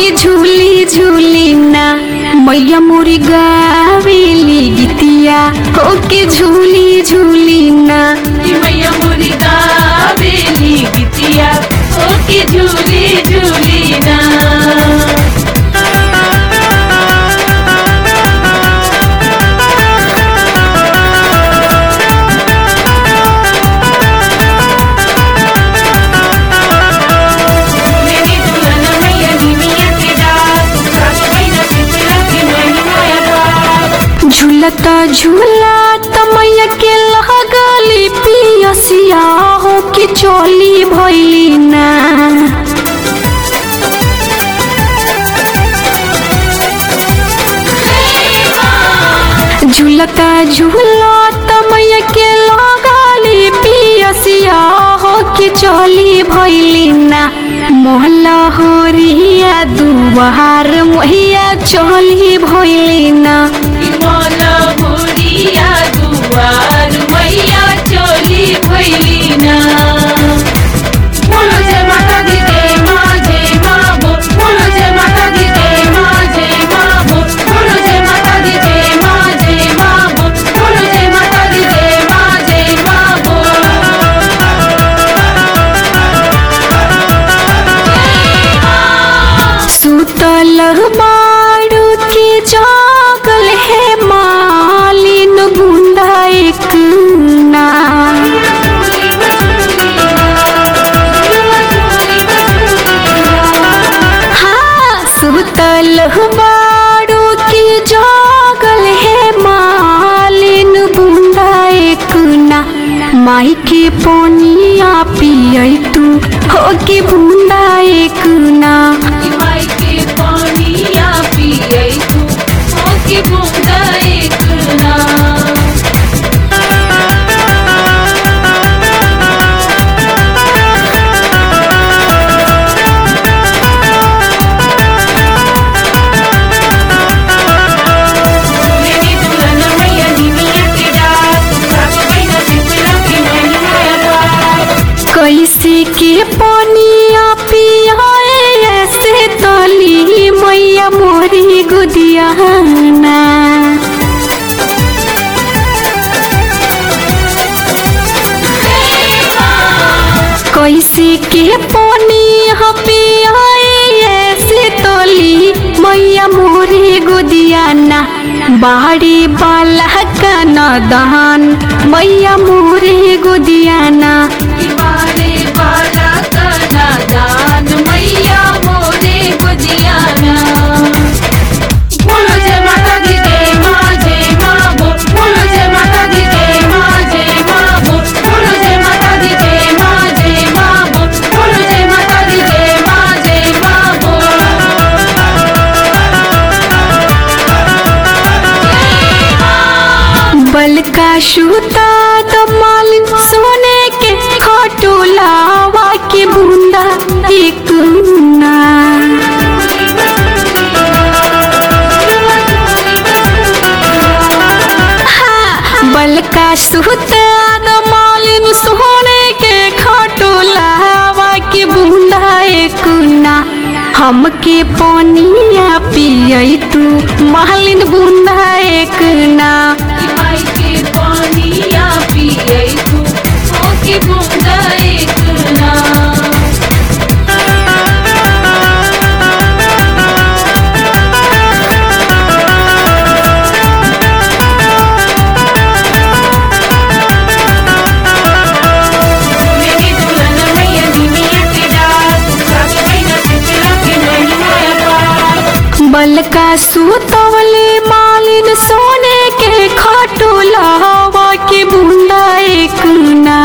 के झूली झूली ना मैया मोरी गावेली गीतिया हो के झूली झूली ना मैया मोरी गावेली बिटिया ओके झूली झूली ना मेरी दुल्हन मैया निमिया के डाक सास बहिना पिपला के महिमाया बाप झूलता झूलता मैया के लगली पियसिया हो के चोली भइली ना झूलता झूलता मैया के लगली पियसिया हो के चोली भइली ना मोहल्ला होरिया दुआर मैया चोली भइली ना मोला मोरिया दुआर मैया चोली भैली ना बोलो जय माता दी जय माँ जय माँ बो बोलो जय माता दी जय माँ जय माँ बो बोलो जय माता दी जय माँ जय माँ बो बोलो जय माता दी जय माँ जय माँ बो सुतल बाड़ू के जागल है मालिन बूंदा एक ना हाँ सुतल बाड़ू के जागल है मालिन बूंदा एक ना माई के पोनिया पिय तू हो के बूंदा एक ना माई के पानिया पियै तू ओके बूंदा एक ना मेरी दुल्हन मैया निमिया के डाक सास बहिना पिपला के महिमाया बाप कैसे के पानिया पियाए ऐसे तली मैया मोरी गुदियाना कैसे के पानिया पियाए ऐसे तली मैया मोरी गुदियाना बाड़ी बाला का नदान मैया मोरी गुदियाना बारे बाला का नादान मैया मोरे गुदियाना बोलो जय माता दी जय माँ जय माँ बो बोलो जय माता दी जय माँ जय माँ बो बोलो जय माता दी जय माँ जय माँ बो बोलो जय माता दी जय माँ जय माँ बो बल का सूता तो मालिन सोने के खटोलावा के बूंदा एक ना हाँ, बल का सूता तो मालिन सोने के खटोलावा के बूंदा एक ना हमके पानिया पिय तू मालिन बूंदा एक ना माई के पानिया पियै तू ओके बूंदा एक ना मेरी दुल्हन मैया निमिया के डाक सास बहिना पिपला के महिमाया बाप बल का सूतवले मालिन सोने के खटोलावा के बूंदा एक ना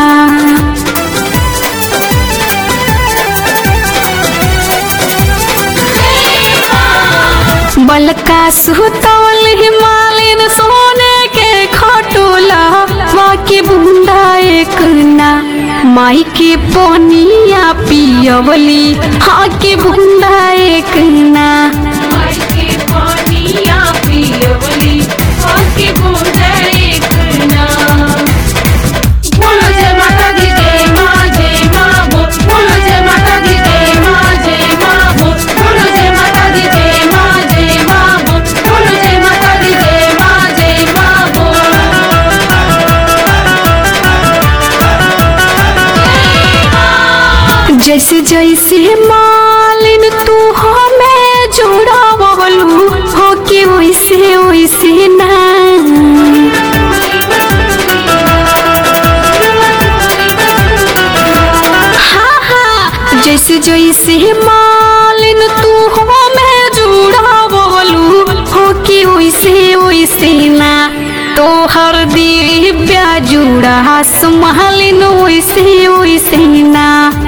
बल का सूतवले मालिन सोने के खटोलावा के बूंदा एक ना माई के पोनिया पियवली हाँ के बूंदा एक ना माई के पानिया पियवली ओके बूंदा एक ना बोलो जय माता दी जय माँ जय माँ बो बोलो जय माता दी जय माँ जय माँ बो बोलो जय माता दी जैसे जैसे मालिन तू हमें जोड़ावलू हो के वैसे वैसे ना हाँ हाँ जैसे जैसे मालिन तू हमें जोड़ावलू हो के वैसे वैसे ना तोहर दिव्या जुड़ा संभालिन वैसे वैसे ना